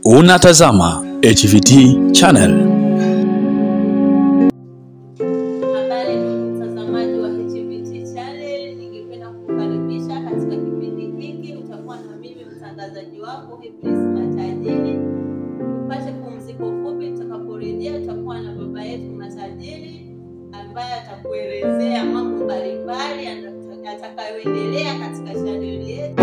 Unatazama HVT channel. Habari ndugu mtazamaji wa HVT channel, ningependa kukukaribisha katika kipindi hiki. Utakuwa na mimi mtangazaji wako Happiness Matajiri. Tupate pumziko fupi, tutakaporejea tutakuwa na baba yetu Matajiri ambaye atakuelezea mambo mbalimbali atakayoendelea katika chaneli yetu.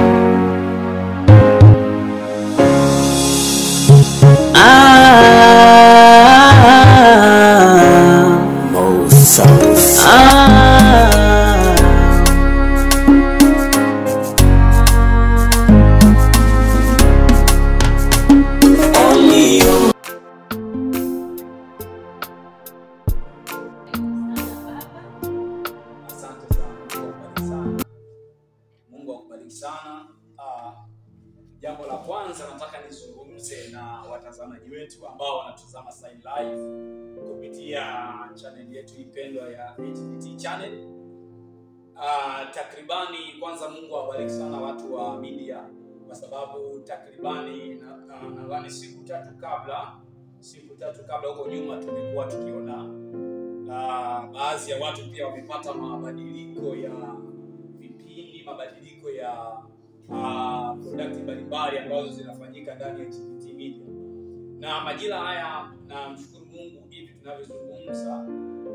Asante sana, Mungu akubariki sana. Mungu akubariki sana. Ah, jambo la kwanza nataka nizungumze na watazamaji wetu ambao wanatazama sasa hivi live kupitia channel yetu ipendwa ya HVT channel. Ah, takribani kwanza Mungu awabariki sana watu wa media kwa sababu takribani na- na- nadhani siku tatu kabla siku tatu kabla huko nyuma tumekuwa tukiona na baadhi ya watu pia wamepata mabadiliko ya vipindi, mabadiliko ya uh, product mbalimbali ambazo zinafanyika ndani ya HVT Media. Na majira haya namshukuru Mungu, hivi tunavyozungumza,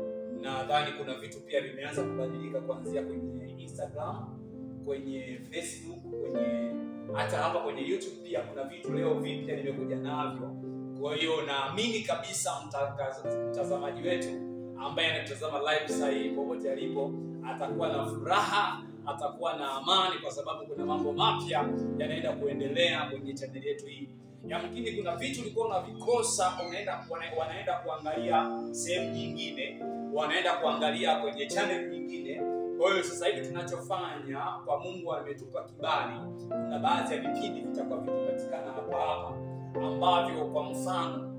nadhani kuna vitu pia vimeanza kubadilika kuanzia kwenye Instagram, kwenye Facebook, kwenye hata hapa kwenye YouTube pia kuna vitu leo vipya nimekuja navyo. Kwa hiyo naamini kabisa mtangaza- mtazamaji wetu ambaye anatazama live sasa hivi popote alipo atakuwa na furaha, atakuwa na amani, kwa sababu kuna mambo mapya yanaenda kuendelea kwenye chaneli yetu hii. Yamkini kuna vitu ulikuwa unavikosa, unaenda wana- wanaenda kuangalia sehemu nyingine, wanaenda kuangalia kwenye channel nyingine. Kwa hiyo sasa hivi tunachofanya kwa Mungu ametupa kibali, kuna baadhi ya vipindi vitakuwa vikipatikana hapa hapa ambavyo kwa mfano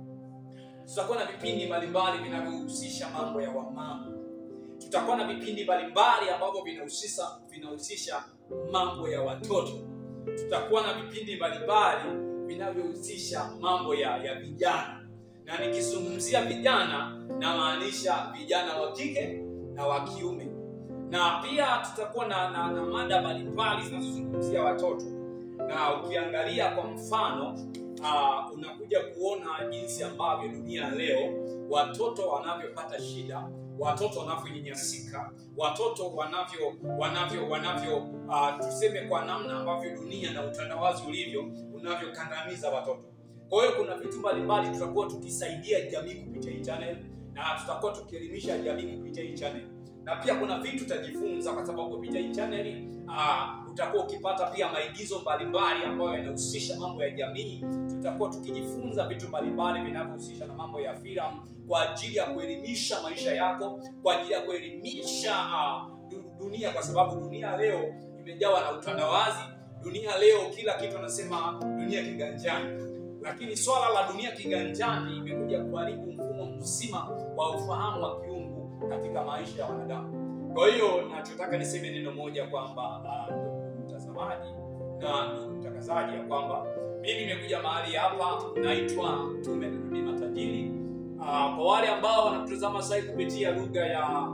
tutakuwa na vipindi mbalimbali vinavyohusisha mambo ya wamama. Tutakuwa na vipindi mbalimbali ambavyo vinahusisha vinahusisha mambo ya watoto. Tutakuwa na vipindi mbalimbali vinavyohusisha mambo ya, ya vijana, na nikizungumzia vijana namaanisha vijana wa kike na wa kiume, na pia tutakuwa na, na, na mada mbalimbali zinazozungumzia watoto, na ukiangalia kwa mfano uh, unakuja kuona jinsi ambavyo dunia leo watoto wanavyopata shida watoto wanavyonyanyasika watoto wanavyo wanavyo wanavyo uh, tuseme kwa namna ambavyo dunia na utandawazi ulivyo unavyokandamiza watoto kwa hiyo kuna vitu mbalimbali tutakuwa tukisaidia jamii kupitia hii channel na tutakuwa tukielimisha jamii kupitia hii channel na pia kuna vitu utajifunza kwa sababu kupitia hii channel uh, utakuwa ukipata pia maigizo mbalimbali ambayo yanahusisha mambo ya jamii tutakuwa tukijifunza vitu mbalimbali vinavyohusisha na mambo ya filamu kwa ajili ya kuelimisha maisha yako kwa ajili ya kuelimisha uh, du- dunia kwa sababu dunia leo imejawa na utandawazi dunia leo kila kitu anasema dunia kiganjani lakini swala la dunia kiganjani imekuja kuharibu mfumo mzima wa ufahamu wa kiungu katika maisha ya wanadamu kwa hiyo nachotaka niseme neno moja kwamba uh, ndugu mtazamaji na ndugu mtangazaji ya kwamba mimi nimekuja mahali hapa naitwa mtume na nabii matajiri uh, kwa wale ambao wanatutazama sasa hivi kupitia lugha ya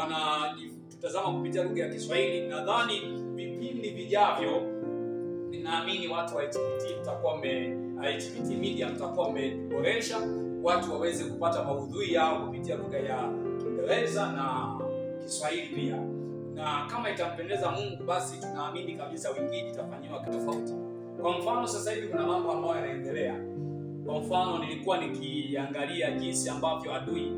wanatutazama kupitia lugha ya kiswahili nadhani vipindi vijavyo ninaamini watu wa HPT mtakuwa mme HPT media mtakuwa mmeboresha watu waweze kupata maudhui yao kupitia lugha ya Kiingereza na Kiswahili pia, na kama itampendeza Mungu, basi tunaamini kabisa wengine itafanyiwa tofauti. Kwa mfano, sasa hivi kuna mambo ambayo yanaendelea. Kwa mfano, nilikuwa nikiangalia jinsi ambavyo adui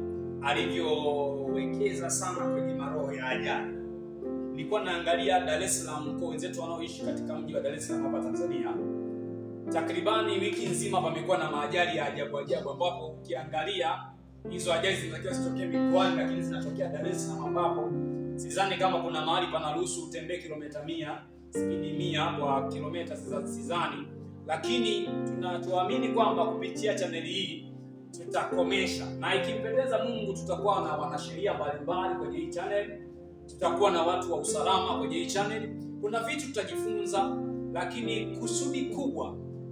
alivyowekeza sana kwenye maroho ya ajali nilikuwa naangalia Dar es Salaam kwa wenzetu wanaoishi katika mji wa Dar es Salaam hapa Tanzania. Takribani wiki nzima pamekuwa na maajali ya ajabu ajabu, ambapo ukiangalia hizo ajali zinatakiwa zitokee mikoani, lakini zinatokea Dar es Salaam, ambapo sidhani kama kuna mahali panaruhusu utembee kilomita mia spidi mia kwa kilomita, siza- sidhani, lakini tunatuamini kwamba kupitia chaneli hii tutakomesha, na ikimpendeza Mungu tutakuwa na wanasheria mbalimbali kwenye hii channel tutakuwa na watu wa usalama kwenye hii channel. Kuna vitu tutajifunza, lakini kusudi kubwa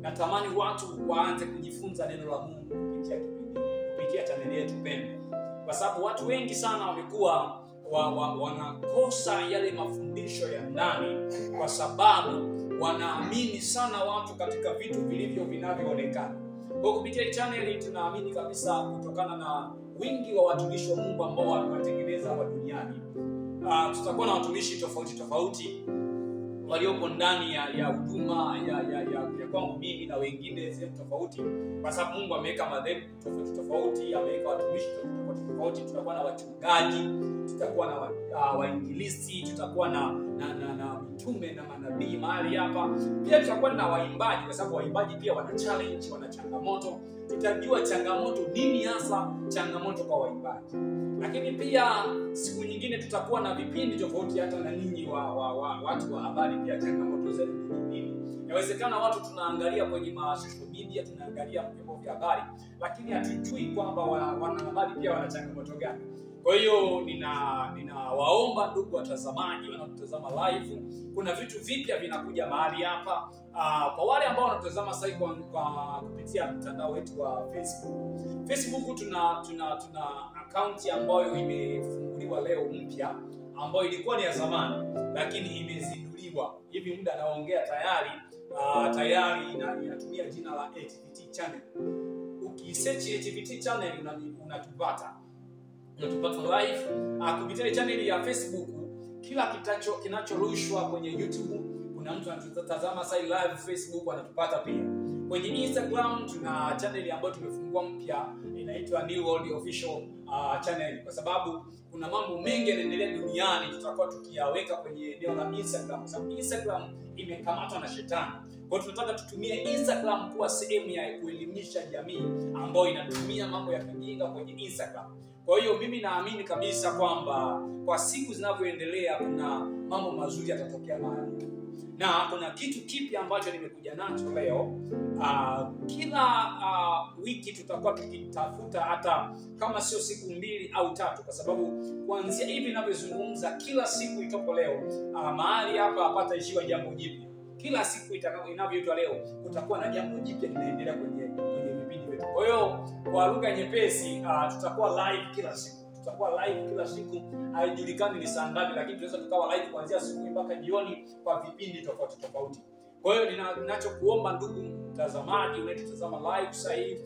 natamani watu waanze kujifunza neno la Mungu kupitia kipindi kupitia chaneli yetu pendwa, kwa sababu watu wengi sana wamekuwa wa, wa, wanakosa yale mafundisho ya ndani kwa sababu wanaamini sana watu katika vitu vilivyo vinavyoonekana. Kwa kupitia hii channel tunaamini kabisa, kutokana na wingi wa watumishi wa Mungu ambao wamewatengeneza hapa duniani, uh, tutakuwa na watumishi tofauti tofauti waliopo ndani ya ya huduma ya, ya, ya, ya kwangu mimi na wengine sehemu tofauti, kwa sababu Mungu ameweka madhehebu tofauti tofauti, ameweka watumishi tofauti tofauti. Tutakuwa na wachungaji, tutakuwa na wa- ah, wainjilisti, tutakuwa na na, na, na mitume na manabii mahali hapa. Pia tutakuwa na waimbaji, kwa sababu waimbaji pia wana challenge, wana changamoto. Tutajua changamoto nini hasa changamoto kwa waimbaji lakini pia siku nyingine tutakuwa na vipindi tofauti hata na ninyi wa, wa, wa, watu wa habari pia changamoto zenu ni nini inawezekana watu tunaangalia kwenye ma social media tunaangalia vyombo vya habari lakini hatujui kwamba wa- wanahabari pia wana changamoto gani kwa hiyo nina ninawaomba ndugu watazamaji wanaotazama live kuna vitu vipya vinakuja mahali hapa uh, kwa wale ambao wanatazama sasa hivi kwa, kwa kupitia mtandao wetu wa facebook facebook tuna tuna tuna akaunti ambayo imefunguliwa leo mpya ambayo ilikuwa ni ya zamani lakini imezinduliwa hivi muda anaongea tayari uh, tayari ina- inatumia jina la HVT channel ukisearch HVT channel una- unatupata unatupata live uh, kupitia ile channel ya facebook kila kitacho kinachorushwa kwenye youtube kuna mtu anatutazama sai live facebook anatupata pia kwenye instagram tuna channel ambayo tumefungua mpya inaitwa new world official uh, channel kwa sababu kuna mambo mengi yanaendelea duniani tutakuwa tukiyaweka kwenye eneo la instagram kwa sababu instagram imekamatwa na shetani kwa hiyo tunataka tutumie instagram kuwa sehemu ya kuelimisha jamii ambayo inatumia mambo ya kijinga kwenye instagram kwa hiyo mimi naamini kabisa kwamba kwa siku zinavyoendelea kuna mambo mazuri yatatokea mahali na kuna kitu kipya ambacho nimekuja nacho leo uh, kila uh, wiki tutakuwa tukitafuta hata kama sio siku mbili au tatu kwa sababu kuanzia hivi inavyozungumza kila siku itopo leo uh, mahali hapa hapataishiwa jambo jipya kila siku itaka- inavyoitwa leo kutakuwa na jambo jipya linaendelea kwenye kwenye vipindi vyetu kwa hiyo kwa lugha nyepesi uh, tutakuwa live kila siku tutakuwa live kila siku haijulikani ni saa ngapi lakini tunaweza tukawa live kuanzia asubuhi mpaka jioni kwa vipindi tofauti tofauti kwa hiyo nina- ninachokuomba ndugu mtazamaji unayetutazama live sasa hivi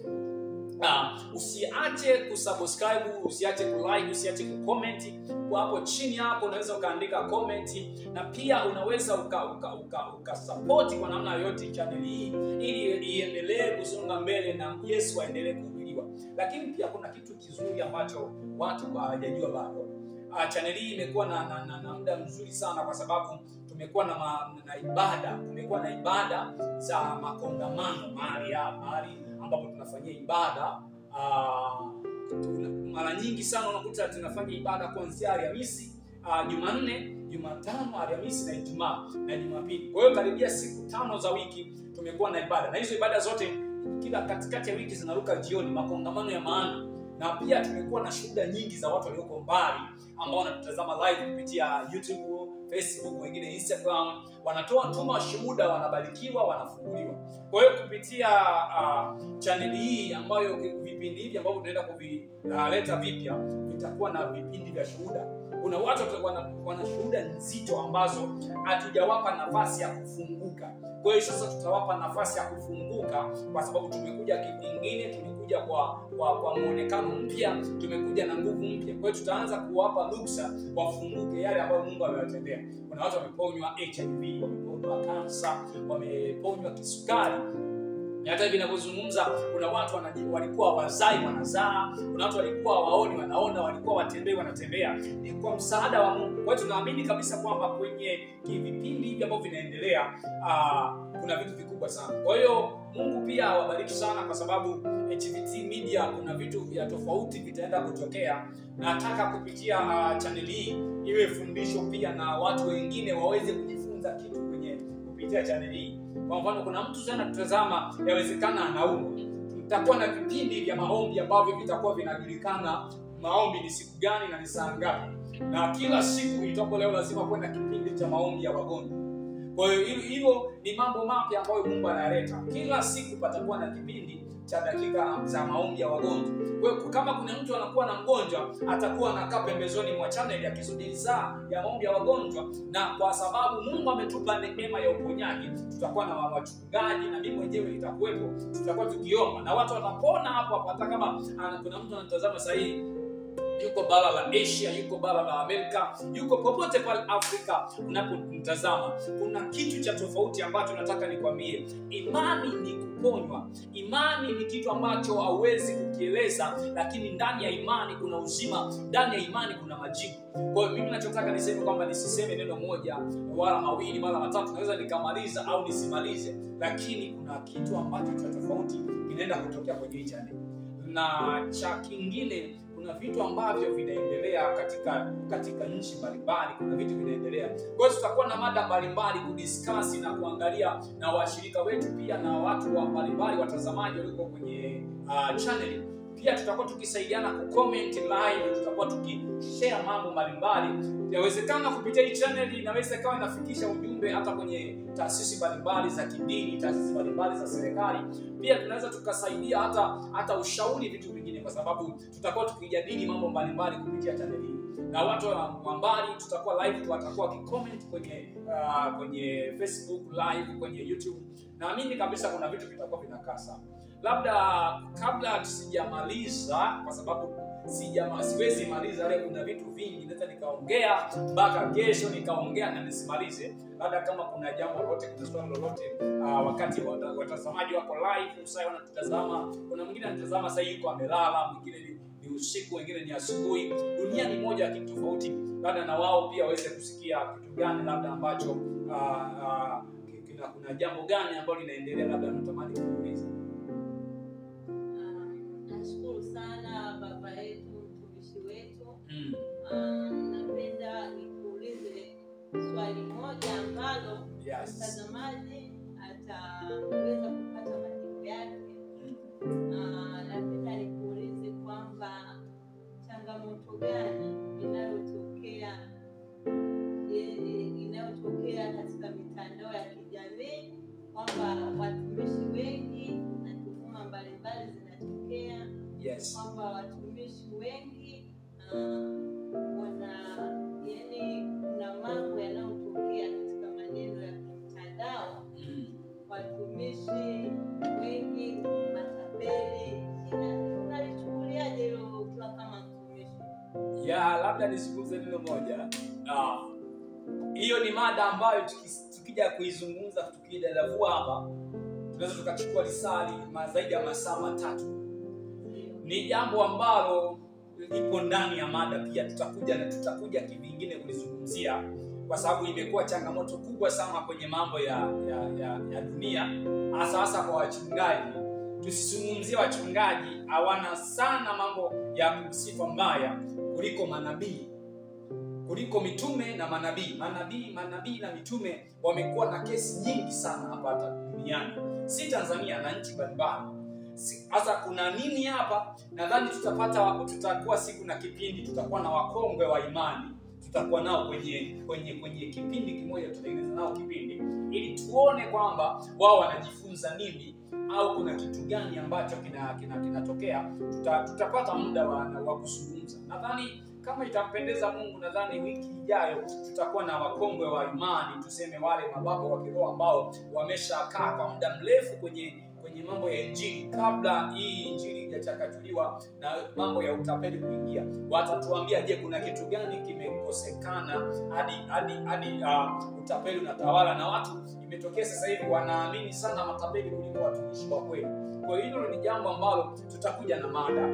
Uh, usiache kusubscribe usiache kulike usiache kucomment kwa hapo chini hapo unaweza ukaandika comment na pia unaweza uka, uka, uka, uka support kwa namna yoyote channel hii ili iendelee kusonga mbele na yesu aendelee kuhubiriwa lakini pia kuna kitu kizuri ambacho watu hawajajua bado uh, channel hii imekuwa na, na, na, na muda mzuri sana kwa sababu tumekuwa na, ma, na ibada tumekuwa na ibada za makongamano mahali ya- mahali ambapo tunafanyia ibada uh, tuna- mara nyingi sana unakuta tunafanya ibada kuanzia alhamisi uh, jumanne jumatano alhamisi na ijumaa na jumapili kwa hiyo karibia siku tano za wiki tumekuwa na ibada na hizo ibada zote kila katikati ya wiki zinaruka jioni makongamano ya maana na pia tumekuwa na shuhuda nyingi za watu walioko mbali ambao wanatutazama live kupitia youtube facebook wengine instagram wanatoa tuma shuhuda wanabarikiwa wanafunguliwa kwa hiyo kupitia uh, chaneli hii ambayo vipindi hivi ambavyo tunaenda kuvileta vipya vitakuwa na vipindi vya shuhuda kuna watu wana, wana shuhuda nzito ambazo hatujawapa nafasi ya kufunguka kwa hiyo sasa tutawapa nafasi ya kufunguka kwa sababu tumekuja kivingine tumekuja kwa kwa, kwa muonekano mpya tumekuja na nguvu mpya kwa hiyo tutaanza kuwapa ruksa wafunguke yale ambayo mungu amewatendea kuna watu wameponywa hiv wameponywa kansa wameponywa kisukari na hata hivi inavyozungumza kuna watu wanaji- walikuwa wazai wanazaa kuna watu walikuwa waoni wanaona walikuwa watembei wanatembea ni kwa msaada wa mungu kwa hiyo tunaamini kabisa kwamba kwenye vipindi hivi ambavyo vinaendelea uh, kuna vitu vikubwa sana kwa hiyo mungu pia awabariki sana kwa sababu hvt media kuna vitu vya tofauti vitaenda kutokea nataka kupitia uh, chaneli hii iwe fundisho pia na watu wengine waweze kujifunza kitu kwenye kupitia chaneli hii kwa mfano kuna mtu sana tutazama yawezekana anaumwa tutakuwa na vipindi vya maombi ambavyo vitakuwa vinajulikana maombi ni siku gani na ni saa ngapi na kila siku itapo leo lazima kuwe na kipindi cha maombi ya wagonjwa kwa hiyo hilo- hilo ni mambo mapya ambayo mungu anayaleta kila siku patakuwa na kipindi cha dakika za maombi ya wagonjwa kwa hiyo kama kuna mtu anakuwa na mgonjwa atakuwa anakaa pembezoni mwa chaneli akisubiri saa ya maombi ya wagonjwa na kwa sababu mungu ametupa neema ya uponyaji tutakuwa na wachungaji na mimi mwenyewe nitakuwepo tutakuwa tukiomba na watu watapona hapo hapo hata kama ana- kuna mtu anatazama sahii yuko bara la asia yuko bara la amerika yuko popote pale afrika unapomtazama kuna kitu cha tofauti ambacho nataka nikwambie imani ni kuponywa imani ni kitu ambacho hauwezi kukieleza lakini ndani ya imani kuna uzima ndani ya imani kuna majibu kwa hiyo mimi nachotaka niseme kwamba nisiseme neno moja wala mawili wala matatu naweza nikamaliza au nisimalize lakini kuna kitu ambacho cha tofauti kinaenda kutokea kwenye hii channel na cha kingine kuna vitu ambavyo vinaendelea katika katika nchi mbalimbali kuna vitu vinaendelea kwa hiyo tutakuwa na mada mbalimbali kudiskasi na kuangalia na washirika wetu pia na watu wa mbalimbali watazamaji walioko kwenye uh, channel pia tutakuwa tukisaidiana kucomment live tutakuwa tukishare mambo mbalimbali yawezekana kupitia hii channel inaweza ikawa inafikisha ujumbe hata kwenye taasisi mbalimbali za kidini taasisi mbalimbali za serikali pia tunaweza tukasaidia hata hata ushauri vitu vingine kwa sababu tutakuwa tukijadili mambo mbalimbali kupitia channel hii na watu wa wa mbali tutakuwa live watakuwa wakicomment kwenye uh, kwenye facebook live kwenye youtube naamini kabisa kuna vitu vitakuwa vinakaa sawa labda kabla tusijamaliza kwa sababu sijama, siwezi maliza leo kuna vitu vingi naweza nikaongea mpaka kesho nikaongea na nisimalize labda kama kuna jambo lolote kuna swali lolote uh, wakati wata- watazamaji wako live usai wanatutazama kuna mwingine anatazama sahii yuko amelala mwingine ni, ni usiku wengine ni asubuhi dunia ni moja ya kitu tofauti labda na wao pia waweze kusikia kitu gani labda ambacho uh, uh, kina, kuna jambo gani ambalo linaendelea labda natamani kuuliza Ah, nashukuru sana baba yetu mtumishi wetu mm. Ah, napenda nikuulize swali moja ambalo yes. mtazamaji ataweza kupata majibu yake Ah, napenda nikuulize kwamba changamoto gani inayotokea eh, inayotokea katika mitandao ya kijamii kwamba watumishi wengi na tuhuma mbalimbali zinatokea yes. kwamba watumishi wengi ah, wana yani kuna mambo yanayotokea katika maneno ya kimtandao Mm. watumishi wengi matapeli ina- unalichukuliaje hilo ukiwa kama mtumishi ya labda nizungumze neno moja Ah, hiyo ni mada ambayo tuki- tukija kuizungumza tukidadavua hapa tunaweza tukachukua lisali ma- zaidi ya masaa matatu ni jambo ambalo lipo ndani ya mada pia tutakuja na tutakuja kivingine kulizungumzia kwa sababu imekuwa changamoto kubwa sana kwenye mambo ya ya, ya, ya dunia hasa hasa kwa wachungaji tusizungumzie wachungaji hawana sana mambo ya kusifa mbaya kuliko manabii kuliko mitume na manabii manabii manabii na mitume wamekuwa na kesi nyingi sana hapa hata duniani si tanzania na nchi mbalimbali Si- sasa kuna nini hapa nadhani tutapata tutakuwa siku na kipindi tutakuwa na wakongwe wa imani tutakuwa nao kwenye kwenye kwenye kipindi kimoja tutatengeneza nao kipindi ili tuone kwamba wao wanajifunza nini au kuna kitu gani ambacho kinatokea kina, kinatokea. tuta, tutapata muda wa, wa kuzungumza nadhani kama itampendeza mungu nadhani wiki ijayo tutakuwa na wakongwe wa imani tuseme wale mababa wa kiroho ambao wameshakaa kwa muda mrefu kwenye kwenye mambo ya injili kabla hii injili ijachakachuliwa na mambo ya utapeli kuingia watatuambia je kuna kitu gani kimekosekana hadi hadi hadi uh, utapeli unatawala na watu imetokea sasa hivi wanaamini sana matapeli kuliko watumishi wa kweli kwa hiyo hilo ni jambo ambalo tutakuja na mada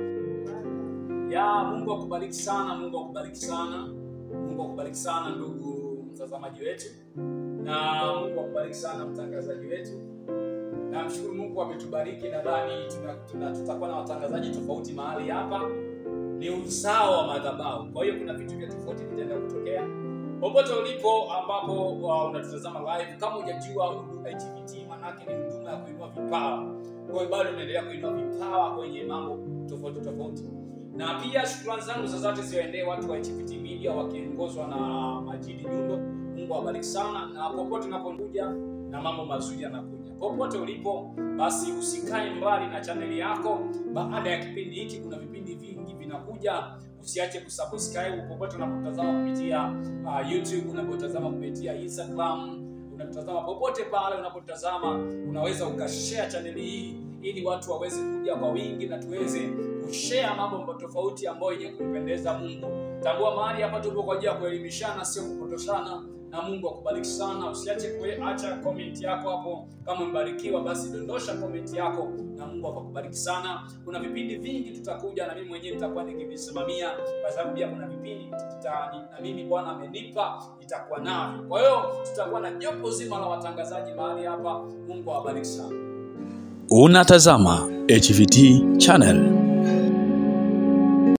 ya mungu akubariki sana mungu akubariki sana mungu akubariki sana ndugu mtazamaji wetu na mungu akubariki sana mtangazaji wetu namshukuru mungu ametubariki nadhani tuna- tuna- tutakuwa na watangazaji tofauti mahali hapa ni uzao wa madhabahu kwa hiyo kuna vitu vya tofauti vitaenda kutokea popote ulipo ambapo uh, unatutazama live kama hujajua huduma ya tvt manake ni huduma ya kuinua vipawa kwa hiyo bado unaendelea kuinua vipawa kwenye mambo tofauti tofauti na pia shukrani zangu za zote ziwaendee watu wa HPT Media wakiongozwa na Majidi Nyundo Mungu awabariki sana, na popote unapokuja na mambo mazuri yanakuja. Popote ulipo, basi usikae mbali na chaneli yako. Baada ya kipindi hiki, kuna vipindi vingi vinakuja. Usiache kusubscribe popote unapotazama kupitia uh, YouTube, unapotazama kupitia Instagram, unapotazama popote pale unapotazama, unaweza ukashare chaneli hii ili watu waweze kuja kwa wingi na tuweze kushare mambo tofauti ambayo yenye kumpendeza Mungu. Tambua mahali hapa tupo kwa ajili ya kuelimishana, sio kupotoshana na Mungu akubariki sana. Usiache kuacha comment yako hapo. Kama umebarikiwa, basi dondosha comment yako na Mungu akakubariki sana. Kuna vipindi vingi tutakuja, na mimi mwenyewe nitakuwa nikivisimamia, kwa sababu pia kuna vipindi tuta, na mimi Bwana amenipa nitakuwa navyo. Kwa hiyo tutakuwa na jopo zima la watangazaji mahali hapa. Mungu awabariki sana. Unatazama HVT channel.